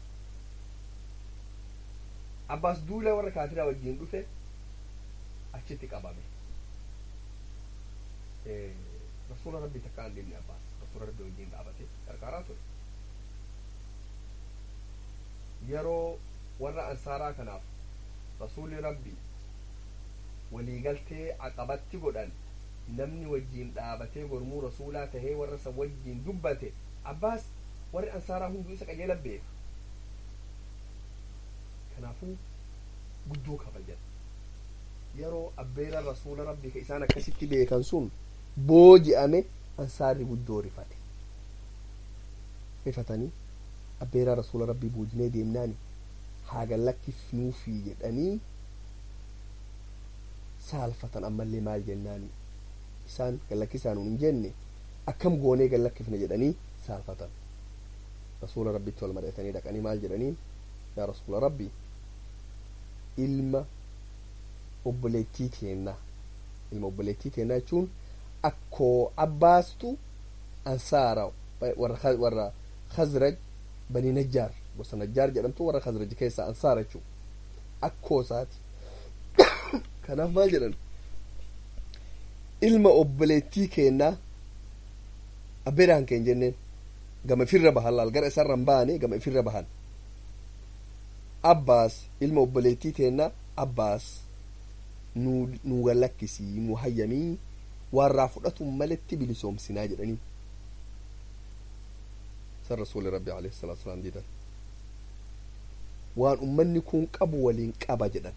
abbaas duula warra kaafiraa wajjin dhufe achitti qabame rasuula rabbii takka an deemne abbaas rasuula rabbii wajjin dhaabate qarqaaraa ture yeroo warra ansaaraa kanaaf rasuuli rabbii waliigaltee aqabatti godhan namni wajjiin dhaabatee gormuu rasuulaa tahee warra san wajjiin dubbate abbaas warri ansaaraa hunduu isa qajeela beeka kanaafuu guddoo kabajan yeroo abbeera rasuula rabbii ka isaan akkasitti beekan sun booji'ame ansaarri guddoo rifate rifatanii abbeeraa rasuula rabbii boojinee deemnaani haagan lakkifnuufii jedhanii saalfatan ammallee maal jennaani isaan gallakkisaan hin jenne akkam goonee gallakkifne jedhanii saalfatan rasuula rabbitti wal mari'atanii dhaqanii maal jedhaniin yaa rasuula rabbi ilma obboleettii teennaa ilma obboleettii teennaa jechuun akkoo abbaastu ansaara warra warra khazraj banii najjaar gosa najjaar jedhamtu warra khazraj keessaa ansaara jechuun akkoo isaati kanaaf maal jedhan ilma obboleettii keennaa abbeedhaan keen jenneen gama ifirra bahan laal gara isarra hin baane gama ifirra bahan abbaas ilma obboleettii teennaa abbaas nu gallakkisii nu hayyamii warraa fudhatu maletti bilisoomsinaa jedhanii san rasuuli rabbi alayhi salaatu wasalaam didan waan ummanni kun qabu waliin qaba jedhan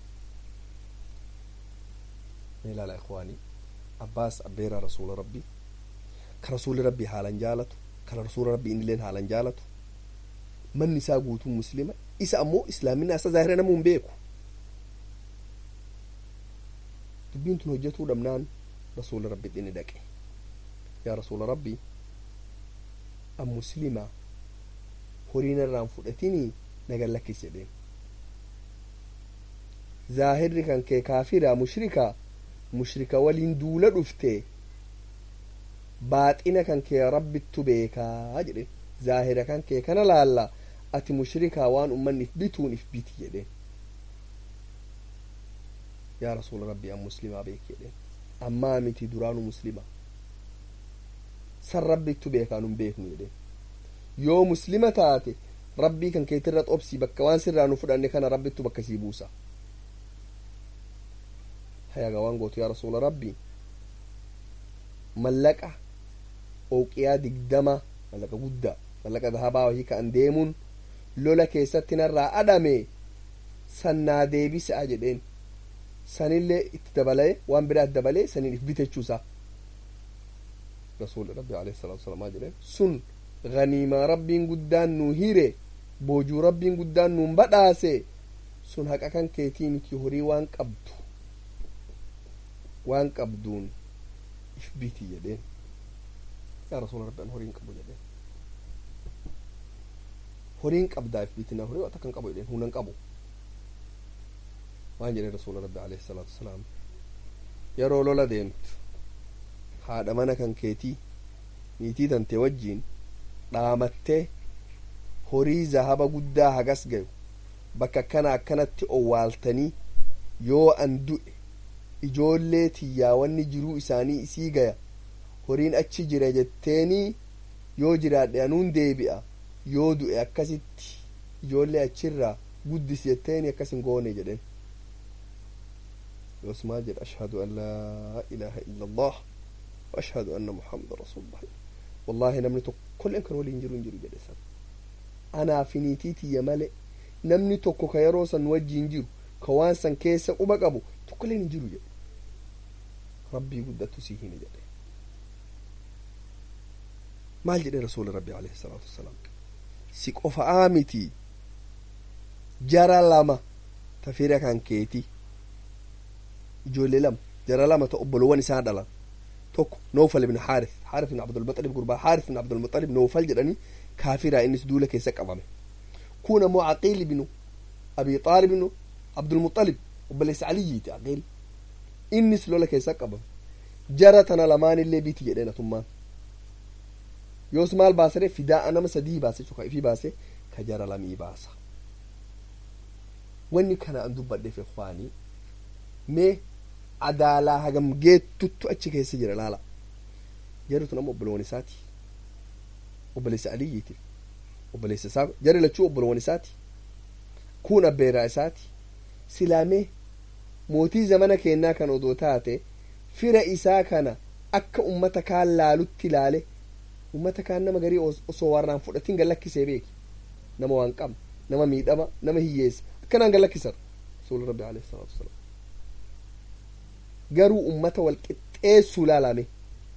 ilaala ikwaanii abbaas abbeeraa rasuula rabbii ka rasuuli rabbii haalan jaalatu ka rasuula rabbii innilleen haalan jaalatu manni isaa guutuu muslima isa ammoo islaaminaa isa zaahira namuu hin beeku dubbiin tun hojjetuu dhabnaan rasuula rabbi dhini dhaqe yaa rasuula rabbii an muslima horiin irraan fudhatinii nagan lakkis jedheen zaahirri kan kee kaafira mushrika mushrika waliin duula dhufte baaxina kan kee rabbittu beekaa jedhe zaahira kan kee kana laalla ati mushrikaa waan ummanni if bituun if biti jedheen yaa rasuula rabbii an muslimaa beek jedheen ammaa miti duraanu muslima san rabbittu beekaa nun beeknu jedheen yoo muslima taate rabbii kan keetirra xobsii bakka waan sirraa nu fudhanne kana rabbittu bakka sii buusa hayaga waan gootu yaa rasuula rabbii mallaqa ooqiyaa digdama mallaqa guddaa mallaqa dahabaa wahii ka'an deemuun lola keessatti narraa adhame sannaa deebisaa jedheen sanillee itti dabalee waan biraat dabalee saniin if bitechuusaa rasuuli rabbi alayhi salaatu wasalaam maal jedheen sun ganiimaa rabbiin guddaan nuu hire boojuu rabbiin guddaan nuun badhaase sun haqa kan keetii miti horii waan qabdu waan qabduun if biti jedheen yaa rasuula rabbi an horiin qabu jedheen horiin qabdaa if bitina horii waan takkan qabu jedheen hunan qabu waan jedheen rasuula rabbi alayhi salaatu wasalaam yeroo lola deemtu haadha mana kan keetii niitii tante wajjiin dhaamattee horii zahaba guddaa hagas gayu bakka akkana akkanatti owwaaltanii yoo an du'e ijoollee tiyyaa wanni jiruu isaanii isii gaya horiin achi jira jetteenii yoo jiraadhe anuun deebi'a yoo du'e akkasitti ijoollee achirraa guddis jetteeni akkas hin goone jedhen yoos maal jedha ashhadu an laa ilaaha illa allah wa ashhadu anna muhammada rasulullah wallaahi namni tokkolleen kan waliin jiru hin jiru jedhe san anaa fi niitii tiyya male namni tokko ka yeroo san wajjiin jiru ka waan san keessa quba qabu tokkolleen hin jiru jedhe rabbii guddattu sii hime jedhe maal jedhe rasuuli rabbi alayhi salaatu wassalaam si qofa'aa miti jara lama tafira kan keeti ijoollee lama jara lama ta obbolowwan isaa dhalan tokko noofal ibn haarif haarif ibn abdulmuxalib gurbaa haarif ibn abdulmuxalib noofal jedhanii kaafiraa innis duula keessa qabame kun ammoo caqiil ibnu abi xaalib ibnu abdulmuxalib obboleessa caliyyiiti caqiil innis lola keessa qabame jara tana lamaanillee biti jedheen atummaan yoos maal baasare fidaa nama sadii baase cuka ifii baase ka jara lamii baasa wanni kana an dubbadheef ikwaanii mee adaalaa hagam geettuttu achi keessa jira laala jarri tun amma obbolowan isaati obboleessa aliyyiiti obboleessa isaa jarri lachuu obbolowan isaati kun abbeeraa isaati silaamee mootii zamana kennaa kan odoo taate fira isaa kana akka ummata kaan laalutti ilaale ummata kaan nama garii osoo warraan fudhatin gallakkisee beeki nama waan qabne nama miidhama nama hiyyeessa akkanaan gallakkisan rasuuli rabbi alayhi salaatu wasalaam garuu ummata wal qixxeessuu laalame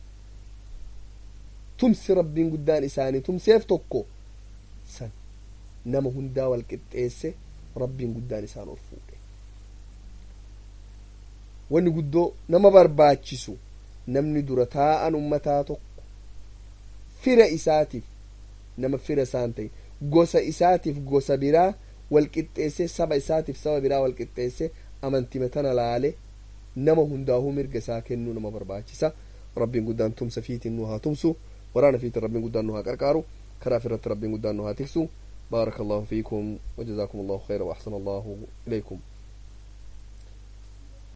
tumsi rabbiin guddaan isaanii tumseef tokko san nama hundaa wal qixxeesse rabbiin guddaan isaan ol fuudhe wanni guddoo nama barbaachisu namni dura taa'an ummataa tokko fira isaatiif nama fira isaan ta'e gosa isaatiif gosa biraa walqixxeesse saba isaatiif saba biraa walqixxeesse amantima tana laale nama hundaahuu mirga isaa kennuu nama barbaachisa rabbiin guddaan tumsa fiitiin nu haa tumsu waraana fiitiin rabbiin guddaan nu haa qarqaaru karaa irratti rabbiin guddaan nu haa tiksu بارك الله فيكم وجزاكم الله خيرا وأحسن الله إليكم